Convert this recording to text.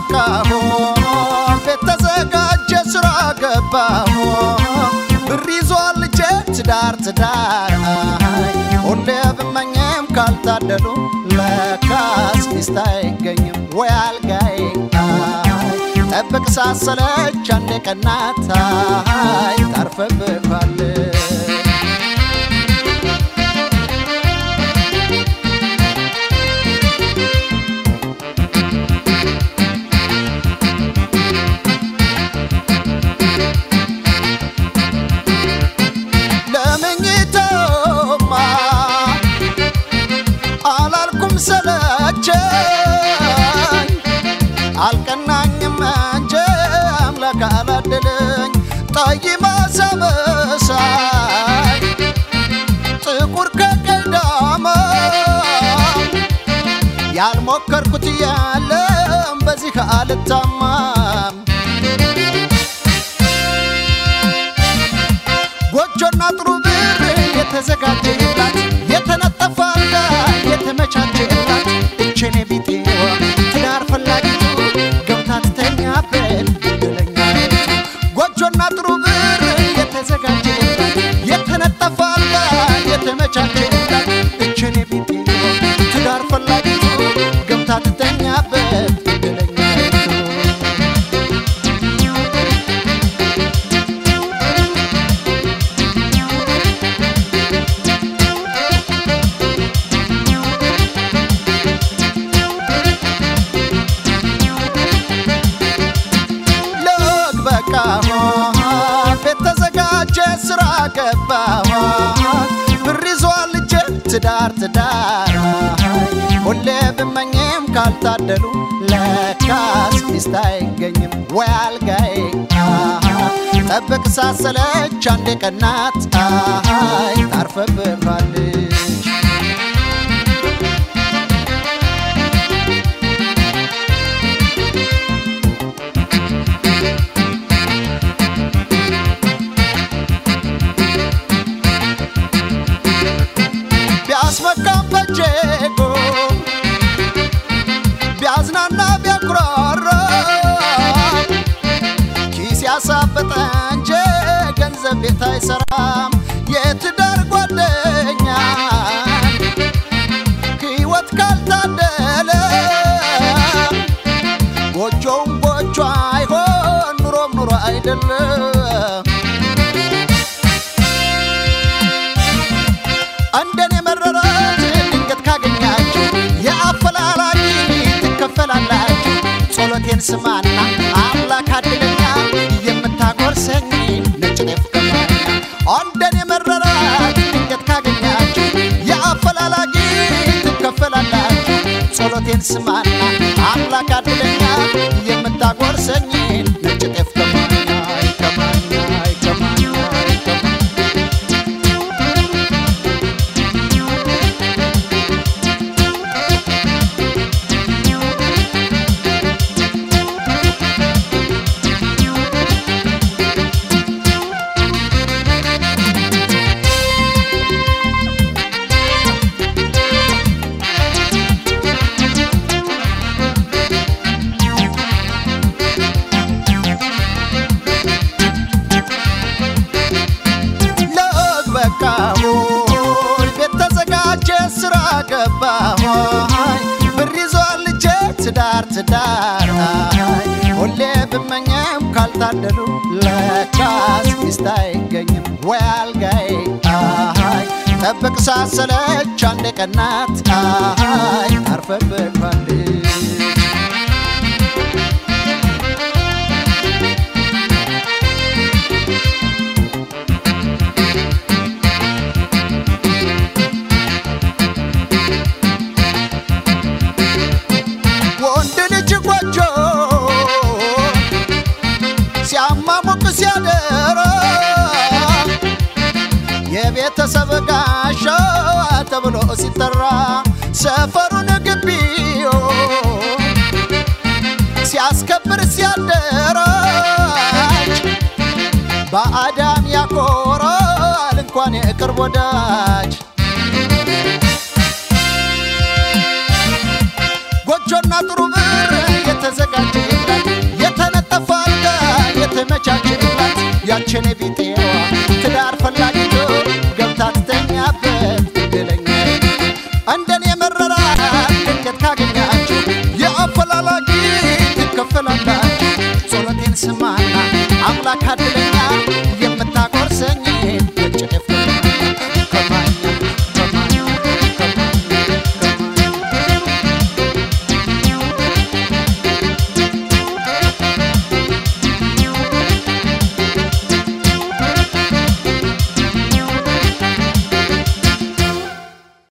በቃሁ ቤት ተዘጋጀ ስራ ገባሁ ብር ይዟል ልጄ ትዳር ትዳር አይ ሁሌ ብመኝም ካልታደሉ ለካስ ሚስት አይገኝም ወይ አልጋይ አይ ጠብቅ ሳሰለች አንዴ ቀናት አይ ታርፈብኳል ለመኝታማ አላልኩም ሰለቸኝ አልቀናኝም እንጂ አምላክ አላደለኝ ጠይማ ሰበሳይ ጥቁር ከቀዳማ ያልሞከርኩት ያለም በዚህ አልታማም ጎጆና ጥሩ ብር የተዘጋጀላት የተነጠፈ አልጋ የተመቻቸላት እቼኔ ቢጤዋ ትዳር ፈላጊቱ ገብታ ትተኛበት እድለኛይቱ ጎጆና ጥሩ ብር የተዘጋጀላት የተነጠፈ አልጋ የተመቻቸላት እቼኔ ቢጤዋ ትዳር ፈላጊቱ ገብታ ትተኛበት እድለኛይቱ ልክ በቃሁ ቤት ተዘጋጀ ስራ ገባሁ ብር ይዟል ልጄ ትዳር ትዳር ሁሌ ብመኝም ካልታደሉ ለካስ ሚስት አይገኝም ወይ አልጋይ ጠብቅ ሳሰለች አንዴ ቀናት አይ ታርፈብባለች ቢያስመካም በጄጎ ቢያዝናና ቢያኩራራ ኪስ ያሳበጠ እንጂ ገንዘብ ቤት አይሰራም። የትዳር ጓደኛ ሕይወት ካልታደለ ጎጆውም ጎጆ አይሆን ኑሮም ኑሮ አይደለም። እንደኔ መረራት ድንገት ካገኛችሁ የአፈላላጊ ትከፈላላችሁ። ጸሎቴን ስማና አምላክ አድለኛ የምታጎርሰኝ ነጭ ጤፍ ከማኛ እንደኔ መረራት ድንገት ካገኛችሁ የአፈላላጊ ትከፈላላችሁ። ጸሎቴን ስማና አምላክ አድለኛ የምታጎርሰኝ ነጭ ጤፍ ከማኛ ከማኛ ከማኛ ከማኛ ለወግ በቃሁ ቤት ተዘጋጀ ስራ ገባሁ ብር ይዟል ልጄ ትዳር ትዳር ሁሌ ብመኝም ካልታደሉ ለካስ ሚስት አይገኝም ወይ አልጋይ ጠብቅ ሳሰለች አንዴ ቀናት አይ አርፈብባለች ወንድ ልጅ ጎጆ ሲያማሙቅ ሲያደራ የቤተሰብ ጋሻ ተብሎ ሲጠራ ሰፈሩን ግቢዮ ሲያስከብር ሲያደራጅ በአዳም ያኮራል እንኳን የቅርብ ወዳጅ ጎጆና ጥሩ ብር የተዘጋጀ ያችን ቢጤዋ ትዳር ፈላጊ